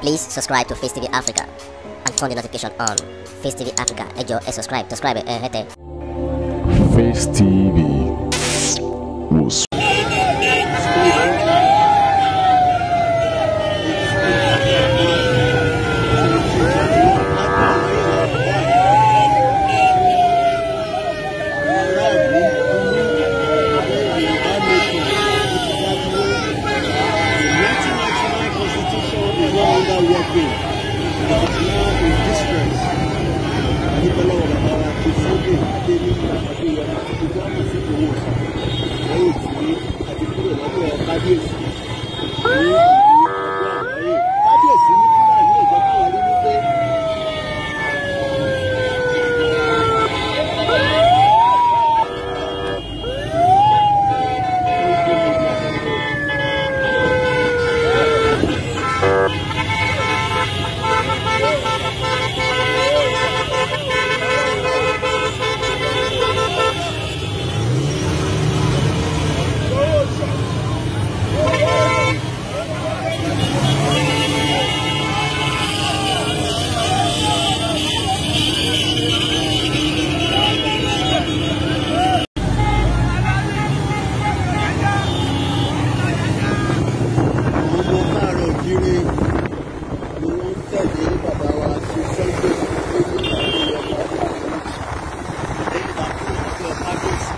Please subscribe to Face TV Africa and turn the notification on. Face TV Africa, ẹ jọ̀ọ́ ẹ subscribe, subscribe ẹ hẹ́tẹ̀. Face TV was kábíyèsí ní fúlàní ìjọ káwọn rí wípé àwọn ọmọ káàárọ̀ òjíire ni wọ́n ń tẹ̀lé bàbá wa sí sunday lórí ìpàdé ọba lẹ́yìn ìgbà tó ń tẹ̀ kábíyèsí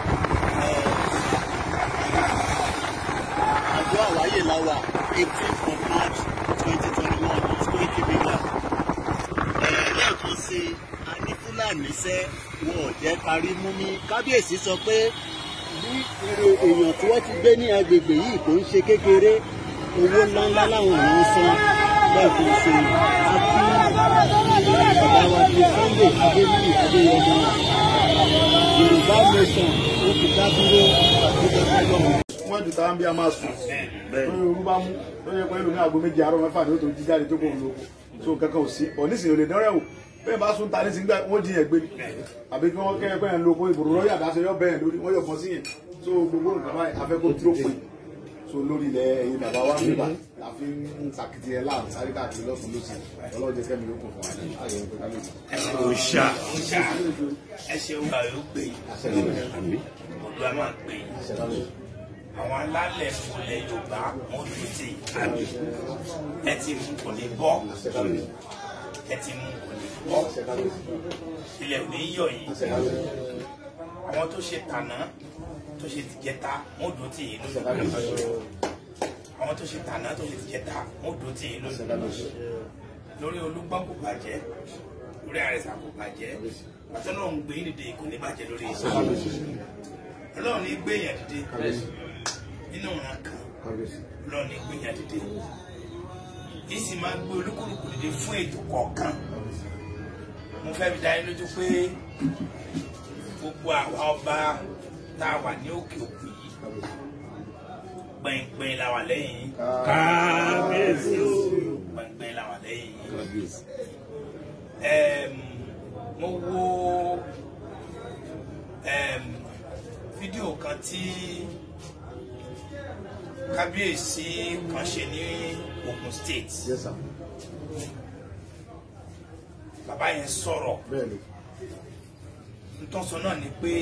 àjọ àwáyé láwà eighteen of march twenty twenty one ní square kibila lẹ́ẹ̀kan sí i a ní fúlàní sẹ́ wọn ò jẹ́ kárí mú mi kábíyèsí sọ pé bí irú èèyàn tí wọ́n ti gbé ní agbègbè yìí kò ń ṣe kékeré owó ńláńlá làwọn èèyàn ń san lẹ́ẹ̀kan sí i àti bàbá wa ti sunday adéníyì adéyọmọ yorùbá nation ó ti dá dúró nígbà tó lọ́wọ́. wọ́n ju tàwọn bí a máa sùn lórí orú bá mú lórí ẹ̀pọ̀ ìlú ní aago méjì àárọ̀ mẹ́fà ní ó tó jí jáde tó kò ń lo so kankan ò sí ọ̀ nísìnyí ò lè dánrẹ́ wò bẹ́ẹ̀ bá sún ta ní sìngbà wọ́n jí yẹn gbé ni àbí kí wọ́n kẹ́ pẹ́ ń lo oko ìbòrò lọ́yà dáṣẹ yọ bẹ́ẹ̀ lórí wọ́n yọ bọ́ sí yẹn so gbogbo nǹkan báyìí afẹ́kọ́ dúró pé so lórí ilẹ̀ ẹ̀yin bàbá wa ń bíbà la fi ń sàkìtì ẹ̀ láàrín sáré káàkiri lọ́sùn lọ́sìn ọlọ́jẹ́ kẹ́mi ló kù fún wa ní ayẹyẹ pé kábíyèsí. òòṣà ẹ ṣeun bá yóò gbé yìí olú a máa gbé yìí àwọn alálẹ̀ fúnlẹ̀ yorùbá wọn tún ti àmì ẹ ti mú kò ní bọ́ ẹ ti mú kò ní bọ́ ilẹ̀ ò ní yọ̀ yìí àwọn tó ṣe tànà tó ṣe tìjẹta wọn dùn tì yín lójú àwọn tó ṣe tànà tó ṣe tìjẹta wọn dùn tì yín lójú lórí olúgbọ́n kò bàjẹ́ lórí àrẹ̀sà kò bàjẹ́ àtọ́nà ń gbé dìde kò ní bàjẹ́ lórí iṣẹ́ ọlọ́run ní gbé yẹn dìde nínú ọ̀ràn kan ọlọ́run ní gbé yẹn dìde yìí sì máa gbé olúkúlùkù dìde fún ètò kọ̀ọ̀kan mo fẹ́ fi dá yín lójú pé gbogbo àwa ọba tá a wà ní òkè òkun yìí gbẹ̀ngbẹ̀ng la wà lẹ́yìn yín kábíyèsí gbẹ̀ngbẹ̀ng la wà lẹ́yìn yín um, mo wo um, fídíò kan tí kábíyèsí kan ṣe ní Ogun State yes sir bàbá yẹn sọ̀rọ̀ bẹ́ẹ̀ ni ntọ́sọ náà ni pé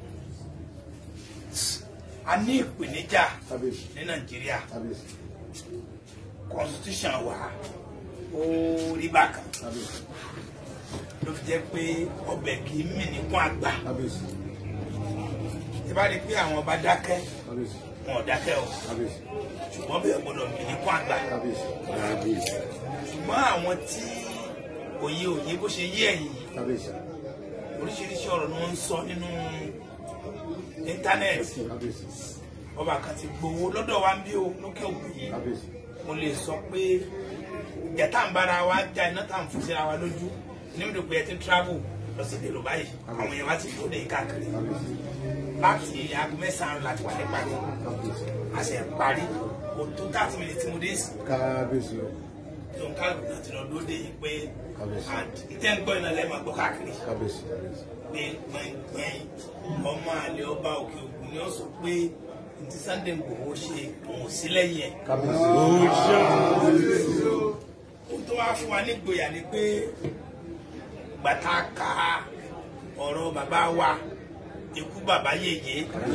a ní ìpèníjà kábíyèsí ní Nàìjíríà kábíyèsí constitution wa ó rí bákan kábíyèsí ló fi jẹ́ pé ọbẹ̀ kì í mì níkún àgbà kábíyèsí tí bá rí i pé àwọn ọba dákẹ́ kábíyèsí wọn ò dákẹ́ o kábíyèsí ṣùgbọ́n bẹ́ẹ̀ gbọ́dọ̀ mì níkún àgbà kábíyèsí ṣùgbọ́n àwọn tí òye òye bó ṣe yé ẹ̀yìn yìí kábíyèsí oríṣiríṣi ọ̀rọ̀ ni wọ́n ń sọ nínú íńtánẹ́ẹ̀tì kábíyèsí ọba kan ti gbowó lọ́dọ̀ wa ń bí o lókè òkun yìí kábíyèsí mo lè sọ pé ìjà tá à ń bára wa já iná tá à ń fún síra wa lójú ní mi dò pé ẹ ti ń travel lọ sí ìdèrò báyìí àwọn èèyàn wá ti tó dé káàkiri láti aago mẹ́sàn-án láti wà ní parí a sì ń parí kò tó thirty minutes tí mo dé sí kábíyèsí o tó ń kálukú náà ti lọ lóde yìí pé Kábíyèsí. ìtẹ́ ń gbọ́ iná lẹ́ẹ̀ máa gbọ́ káàkiri kábíyèsí kábíyèsí pé gbẹ̀ngbẹ̀ng ọmọ àlè ọba òkè ògùn ni ó sọ pé ntí Sunday Igboho ṣe òun sí lẹ́yìn ẹ̀ kábíyèsí wá fún wa nígboyà ni pé gbàtà ka ọ̀rọ̀ bàbá wa ikú bàbá yèyé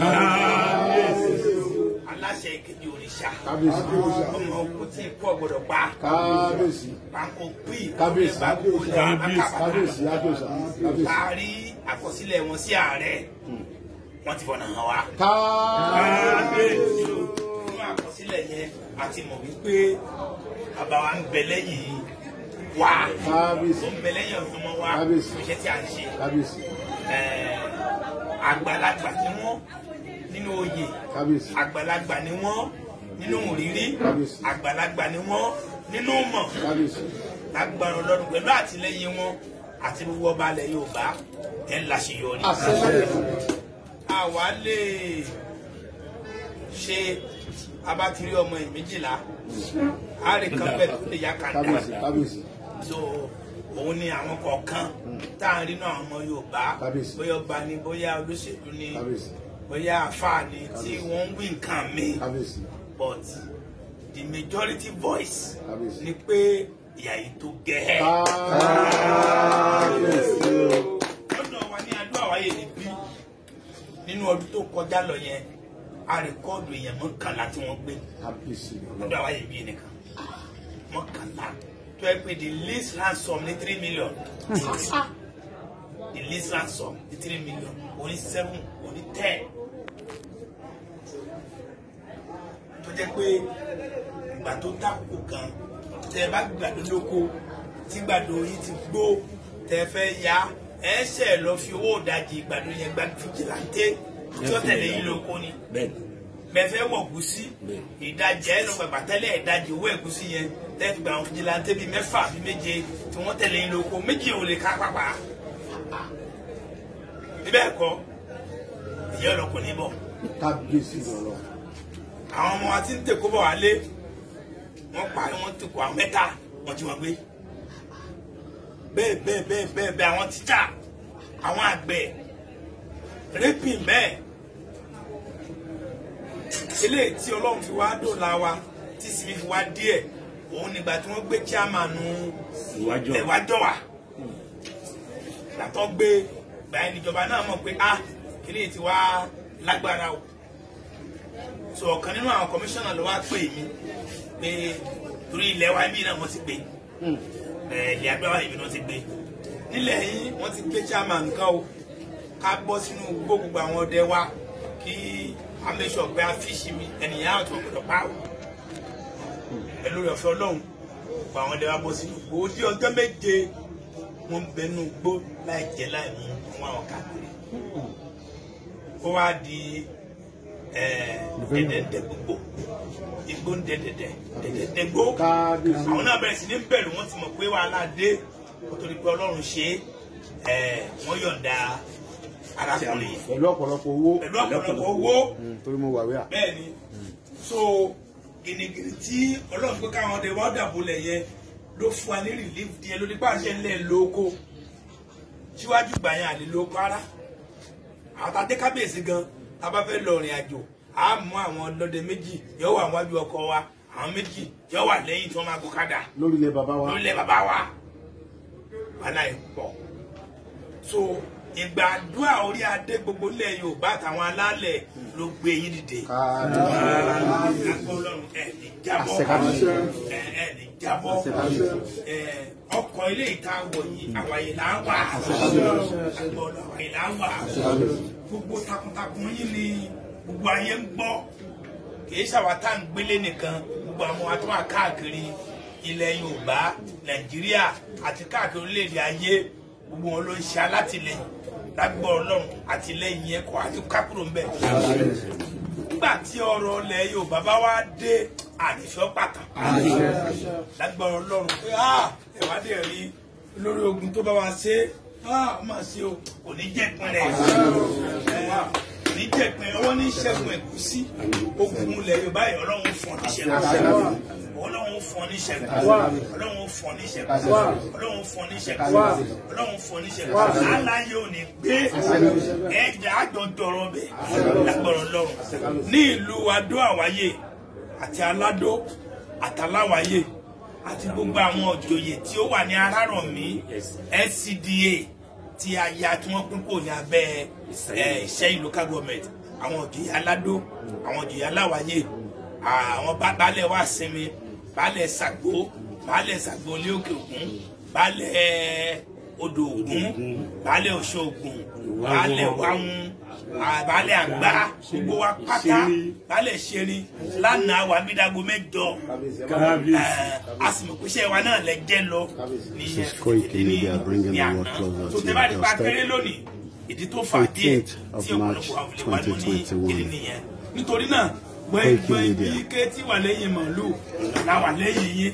aláṣẹ ìkejì òrìṣà kábíyèsí ọmọ òkú tí ikú ọ̀gbọ̀dọ̀ pa kábíyèsí pàǹkó pí kábíyèsí bá kú ní kábíyèsí àkàbà kábíyèsí kábíyèsí taari àkọsílẹ̀ wọn sí ààrẹ wọ́n ti fọ̀nà hàn wá. kábíyèsí nínú àkọsílẹ̀ yẹn a ti mọ̀ wípé bàbá wa ń bẹ lẹ́yìn wa kábíyèsí ó ń bẹ lẹ́yìn ọmọ wa Kábíyèsí. iṣẹ́ tí a ń ṣe kábíyèsí Eh, àgbàlagbà ni wọ́n nínú oyè kábíyèsí àgbàlagbà ni wọ́n nínú ìrírí Kábíyèsí. àgbàlagbà ni wọ́n nínú mọ̀ kábíyèsí lágbára ọlọ́run pẹ̀lú àtìlẹyìn wọn àti gbogbo ọba alẹ̀ yorùbá ẹ̀ ń láṣeyọrí. àṣẹ àwa lè ṣe abátiri ọmọ ẹ̀ méjìlá àárẹ̀ kan bẹ́ẹ̀ tó lè yá kàńdà kábíyèsí kábíyèsí so òun ni àwọn kọ̀ọ̀kan tá à ń rí náà àwọn ọmọ yorùbá Kábíyèsí. bóyá ọba ni bóyá olóṣèlú ni kábíyèsí bóyá àfáà ni tí wọ́n ń wí nǹkan mi kábíyèsí but the majority voice Kábíyèsí. ni pé ìyá yìí tó gẹ́ kábíyèsí lọ́dọ̀ wa ní adó àwáyé ní bí nínú ọdún tó kọjá lọ yẹn a rẹ̀kọ́ọ̀dù èèyàn mọ́kànlá tí wọ́n gbé kábíyèsí lọ́dọ̀ àwáyé bí nìkan mọ́kànlá tó yẹ pé the least ransom ní three million the least ransom ní three million oní seven oní ten tó jẹ́ pé ìgbà tó dákòókò kan tẹ ẹ bá gbàdó lóko tí gbàdó yìí ti gbó tẹ ẹ fẹ́ ya ẹ ṣe lọ fi owó ìdajì gbàdó yẹn gbà fìjìláńtẹ tí ó tẹ̀lé yín lóko ni bẹ́ẹ̀ wọ̀ gúsí ìdajì ẹ̀ ló gbàgbà tẹ́lẹ̀ ìdajì owó ẹ̀gúsí yẹn tẹ́ fi gba àwọn fìjìláńtẹ bíi mẹ́fà bíi méje tí wọ́n tẹ̀lé yín lóko méjì ò lè ká pápá níbẹ̀ kọ́ ìyá ọlọ́kùn ní bọ̀ kábíyèsí lọ́rọ̀ àwọn ọmọ wa ti ń tèkó bọ̀ wálé wọ́n pa wọ́n tèkó àwọn mẹ́ta wọ́n ti wọ́n gbé bẹ́ẹ̀ bẹ́ẹ̀ bẹ́ẹ̀ bẹ́ẹ̀ bẹ́ẹ̀ àwọn tíjà àwọn àgbẹ̀ rẹ́pìn bẹ́ẹ̀ eléyìí tí ọlọ́run fi wá dòla wa tí sinmi fi wá díẹ̀ òun nígbà tí wọ́n gbé chairman ẹ̀wájọ́ wa gbàtọ́ gbé gbàyẹn níjọba náà mọ̀ pé ah eléyìí ti wá lágbára o so ọ̀kan nínú àwọn kọmíṣánná ló wá pè mí pé torí ilẹ̀ wa ibi náà wọ́n ti gbé ẹ̀ ilẹ̀ abẹ́wà ibi náà ti gbé nílẹ̀ yìí wọ́n ti gbé chairman nǹkan o ká bọ́ sínú gbogbo àwọn ọdẹ wa kí amẹ́sọ̀ pé a fíṣì mi ẹnìyàn àti ọ̀gbọ̀dọ̀ pa o pẹ̀lú rẹ̀ ọ̀fẹ́ ọlọ́run gba àwọn ọdẹ wa bọ́ sínú gbòó tí ọjọ́ méje wọ́n ń bẹnu gbó láì jẹ láì mú wọn àwọn káàkiri ó wá di dẹdẹdẹ gbogbo igbó ń dẹdẹdẹ dẹdẹdẹ gbó kábíyèsí àwọn náà bẹ̀rẹ̀ sí ní bẹ̀rù wọ́n ti mọ̀ pé wàhálà dé kó tó di pé ọlọ́run ṣe é wọ́n yọ̀ǹda arákùnrin yìí pẹ̀lú ọ̀pọ̀lọpọ̀ owó pẹ̀lú ọ̀pọ̀lọpọ̀ owó Mm, torí mo wà wíà bẹ́ẹ̀ ni so gìnìgìnì tí ọlọ́run pé káwọn ọdẹ wá dàbọ̀lẹ̀ yẹn ló fún wa ní relief díẹ̀ lórí pàṣẹ ńlẹ̀ lóko síwájú gbà yẹn àlè lóko ara àwọn tá a dé kábíyèsí gan tá a bá fẹ́ lọ rìn àjò a mú àwọn ọlọ́dẹ méjì yóò wà wájú ọkọ wa àwọn méjì yóò wà lẹ́yìn tí wọ́n máa gòkadà lórí ilẹ̀ bàbá wa lórílẹ̀ bàbá wa wàhálà ẹ̀ pọ̀ so ìgbàdúrà orí adé gbogbo ilẹ̀ yorùbá àtàwọn alálẹ̀ ló gbé yín dìde kábíyèsí agbó ọlọ́run ẹ̀ ní jábọ́ Àṣẹ kábíyèsí. ẹ̀ ẹ̀ ní jábọ́ ẹ̀ ọkọ̀ ilé ìta wọ̀ yìí àwàyè là ń wà agbó ọlọ́run àwàyè là ń wà gbogbo takuntakun yín ni gbogbo ayé ń gbọ́ kì í ṣàwátà ń gbélé nìkan gbogbo àwọn wa tó wà káàkiri ilẹ̀ yorùbá nàìjíríà àti káàkiri orílẹ̀-èdè ayé gbogbo wọn ló ń ṣe alátìlẹyìn lágbọ́ ọlọ́run àtìlẹyìn yẹn kọ́ àti kákúrò ń bẹ̀. nígbà tí ọ̀rọ̀ ilẹ̀ yorùbá bá wá dé àdìsọ́ pàtàkì lágbọ́ ọlọ́run pé ẹ̀wádìí rí lórí ogun tó bá wa ṣe ó mà ṣe o kò ní jẹ́ ìpínlẹ̀ kò ní jẹ́ ìpínlẹ̀ ọwọ́ ní ṣẹ́gun ẹ̀gúsí ogun ilẹ̀ yorùbá yìí ọlọ́run fún ọ ní ṣẹ́gun ọlọ́run fún ọ ní ṣẹ́gun ọlọ́run fún ọ ní ṣẹ́gun ọlọ́run fún ọ ní ṣẹ́gun ọlọ́run fún ọ ní ṣẹ́gun aláyé ò ní gbé ẹ̀jẹ̀ àjọ dọ̀rọ̀ bẹ̀ lágbọ̀rọ̀ lọ́run ní ìlú adó àwáyé àti aládó àtàláwáyé àti gbogbo àwọn òjòyè tí ó wà ní arárọ̀mí SCDA tí a ya tí wọ́n pín kò ní abẹ́ ẹ̀, Ìṣẹ́yìn local government àwọn òjòyè aládó àwọn òjòyè aláwáyé àwọn bá- baálẹ̀ wá sinmi baálẹ̀ Ṣàgbó baálẹ̀ Ṣàgbó ilé òkè ògún baálẹ̀ odò ògún baálẹ̀ Ọ̀ṣọ́ ògún baálẹ̀ wáhùn baálẹ̀ àgbà gbogbo wa pátá baálẹ̀ ṣerin lánàá wà mídàgbò mẹ́jọ Eh, a sì mọ̀ pé iṣẹ́ wa náà lẹ jẹ́ lọ ní This is Koiki Media bringing ní the àná world closer tó to tẹ́ bá your ti pa doorstep. kéré lónìí ìdí tó fà díẹ̀ 18th of tí ọ̀pọ̀lọpọ̀ March àwọn olè wà ní 2021. ìdí nìyẹn nítorí náà Koiki gbọ́n Media. ibi ike tí wà lẹ́yìn màálù la wà lẹ́yìn yín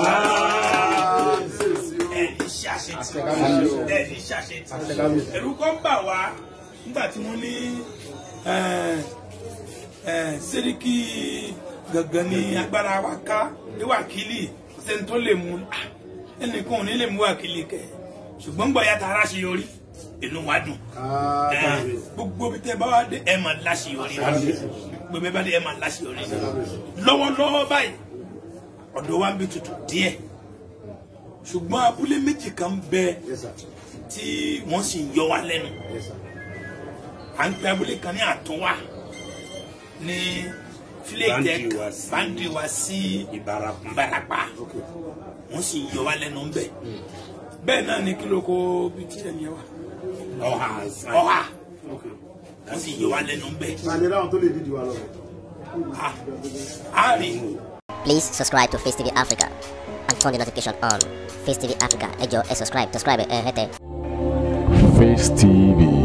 ẹni ṣàṣetì ẹni ṣàṣetì ẹ̀rù kan bà wá nígbà tí wọ́n ní eh, eh, sẹ́ríkì gangan ní agbára wa ká ní wákìlì sẹ́ni tó lè mú ah, ẹnìkan ò ní lè mú wákìlì kẹ̀ ṣùgbọ́n gbọ́ yàtọ̀ ara ṣe yọrí inú wa dùn Eh, gbogbo bí tẹ bá wá dé ẹ máa láṣeyọrí gbogbo bí tẹ bá dé ẹ máa láṣeyọrí lọ́wọ́lọ́wọ́ báyìí ọ̀dọ̀ wa ń bí tutù díẹ̀ ṣùgbọ́n abúlé méjì kan bẹ tí wọ́n sì ń yọ wá lẹ́nu à ń pe abúlé kan ní àtúnwá ní filetec bandi wa sí ìbarapá wọ́n sì ń yọ wá lẹ́nu ń bẹ bẹ́ẹ̀ náà ni kílò kó bí tí ẹ̀ ní ẹ wá ọ̀hà ọ̀hà wọ́n sì ń yọ wá lẹ́nu ń bẹ àdéhùn àwọn tó lè dídì wa lọ. Ah, a rí Please subscribe to Face TV Africa and turn the notification on. Face TV Africa, ẹ jọ̀ọ́ ẹ subscribe, subscribe ẹ hẹ́tẹ̀. Face TV